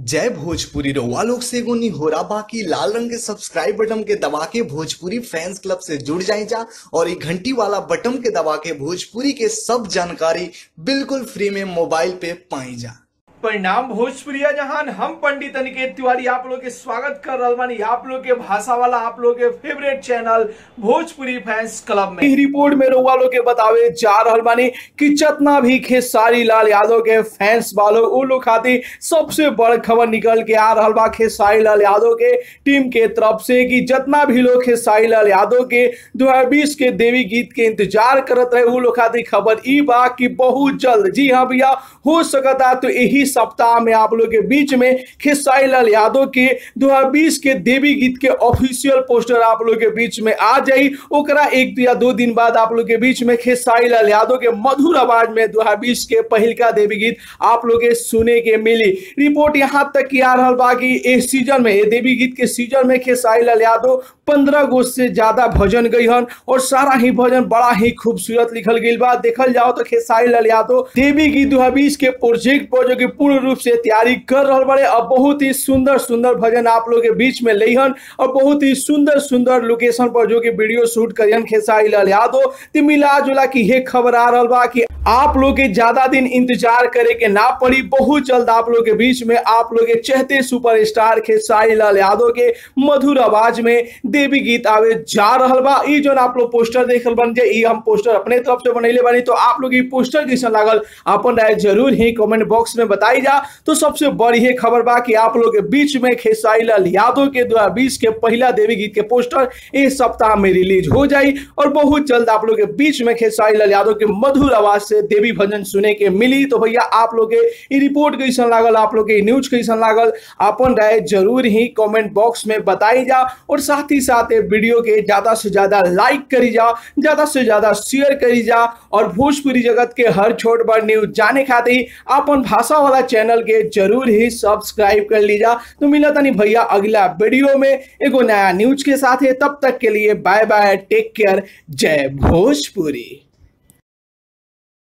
जय भोजपुरी रउआ लोग से एगो निहोरा बाकी लाल रंग के सब्सक्राइब बटन के दबा के भोजपुरी फैंस क्लब से जुड़ जाए जा और ये घंटी वाला बटन के दबा के भोजपुरी के सब जानकारी बिल्कुल फ्री में मोबाइल पे पाई जा परिणाम भोजपुरिया जहान हम पंडित अनिकेत तिवारी आप लोग के स्वागत कर रहल बानी आप लोग के भाषा वाला आप लोग के favourite channel Bhojpuri fans club में ई रिपोर्ट में रउआ लोग के बतावे जा रहल बानी कि जितना भी खेसारी लाल यादव के फैंस वालों उ लोग खातिर सबसे बड़ खबर निकल के आ रहल बा खेसारी लाल यादव के टीम के तरफ से कि जितना भी लोग खेसारी लाल यादव के 2020 के देवी गीत के इंतजार करत रहे उ लोग खातिर खबर ई बा कि बहुत जल्द जी हाँ भैया हो सकता तो यही सप्ताह में आप लोग के बीच में खेसारी लाल यादव के 2020 के देवी गीत के ऑफिशियल पोस्टर आप लोग के बीच में आ जाई ओकरा एक या दो दिन बाद आप लोग के बीच में खेसारी लाल यादव के मधुर आवाज में 2020 के पहिलका देवी गीत आप लोग के सुने के मिली रिपोर्ट यहाँ तक की आ रहा बा कि इस सीजन में ये देवी गीत के सीजन में खेसारी लाल यादव पंद्रह गो से ज्यादा भजन गई हन और सारा ही भजन बड़ा ही खूबसूरत लिखल गई बा देखल जाओ तो खेसारी लाल यादव देवी गीत दो के प्रोजेक्ट पर जो कि पूर्ण रूप से तैयारी कर रहा बड़े अब बहुत ही सुंदर सुंदर भजन आप लोग के बीच में लेहन और बहुत ही सुंदर सुंदर लोकेशन पर जो कि वीडियो शूट करियन खेसारी लाल यादव तो मिला जुला की ये खबर आ रहा बा कि आप लोग के ज्यादा दिन इंतजार करे के ना पड़ी बहुत जल्द आप लोग के बीच में आप लोग के चहते सुपरस्टार खेसारी लाल यादव के मधुर आवाज में देवी गीत आवे जा रहल बा ई जो आप लोग पोस्टर देखल बन जे ई हम पोस्टर अपने तरफ से बनैले बानी तो आप लोग ई पोस्टर कैसा लागल अपन राय जरूर ही कमेंट बॉक्स में बताई जा तो सबसे बड़ी ये खबर बा कि आप लोग के बीच में खेसारी लाल यादव के 2020 के पहला देवी गीत के पोस्टर इस सप्ताह में रिलीज हो जाई और बहुत जल्द आप लोग के बीच में खेसारी लाल यादव के मधुर आवाज से देवी भजन सुने के मिली तो भैया आप लोग के ई रिपोर्ट कैसन लागल आप लोग के न्यूज कैसन लागल अपन राय जरूर ही कमेंट बॉक्स में बताई जा और साथ ही साथ ये वीडियो के ज्यादा से ज्यादा लाइक करी जा ज्यादा से ज्यादा शेयर करी जा और भोजपुरी जगत के हर छोट बड़ न्यूज जाने खातिर अपन भाषा वाला चैनल के जरूर ही सब्सक्राइब कर लीजा तो मिला तनी भैया अगला वीडियो में एगो नया न्यूज के साथ है तब तक के लिए बाय बाय टेक केयर जय भोजपुरी